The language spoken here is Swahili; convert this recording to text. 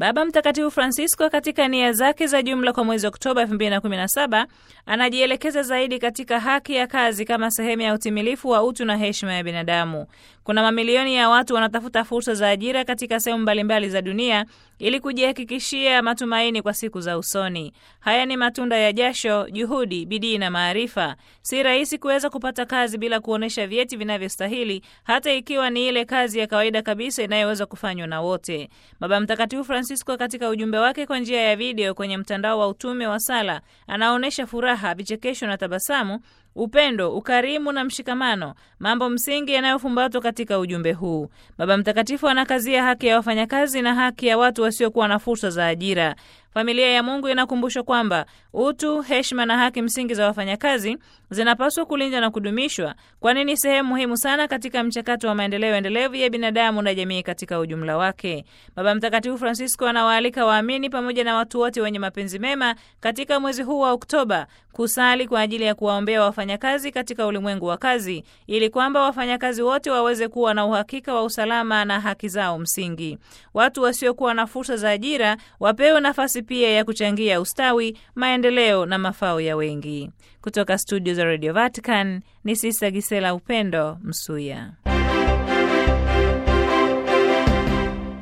Baba Mtakatifu Francisco katika nia zake za jumla kwa mwezi Oktoba 2017 anajielekeza zaidi katika haki ya kazi kama sehemu ya utimilifu wa utu na heshima ya binadamu. Kuna mamilioni ya watu wanatafuta fursa za ajira katika sehemu mbalimbali za dunia ili kujihakikishia matumaini kwa siku za usoni. Haya ni matunda ya jasho, juhudi, bidii na maarifa. Si rahisi kuweza kupata kazi bila kuonyesha vyeti vinavyostahili, hata ikiwa ni ile kazi ya kawaida kabisa inayoweza kufanywa na wote. Baba Mtakatifu Francisco katika ujumbe wake kwa njia ya video kwenye mtandao wa utume wa sala anaonyesha furaha, vichekesho na tabasamu upendo, ukarimu na mshikamano, mambo msingi yanayofumbatwa katika ujumbe huu. Baba Mtakatifu anakazia haki ya wafanyakazi na haki ya watu wasiokuwa na fursa za ajira. Familia ya Mungu inakumbushwa kwamba utu, heshima na haki msingi za wafanyakazi zinapaswa kulindwa na kudumishwa, kwani ni sehemu muhimu sana katika mchakato wa maendeleo endelevu ya binadamu na jamii katika ujumla wake. Baba Mtakatifu Francisco anawaalika waamini pamoja na watu wote wenye mapenzi mema katika mwezi huu wa Oktoba kusali kwa ajili ya kuwaombea wafanyakazi katika ulimwengu wa kazi, ili kwamba wafanyakazi wote waweze kuwa na uhakika wa usalama na haki zao msingi. Watu wasiokuwa na fursa za ajira wapewe nafasi pia ya kuchangia ustawi, maendeleo na mafao ya wengi. Kutoka studio za Radio Vatican ni Sista Gisela Upendo Msuya.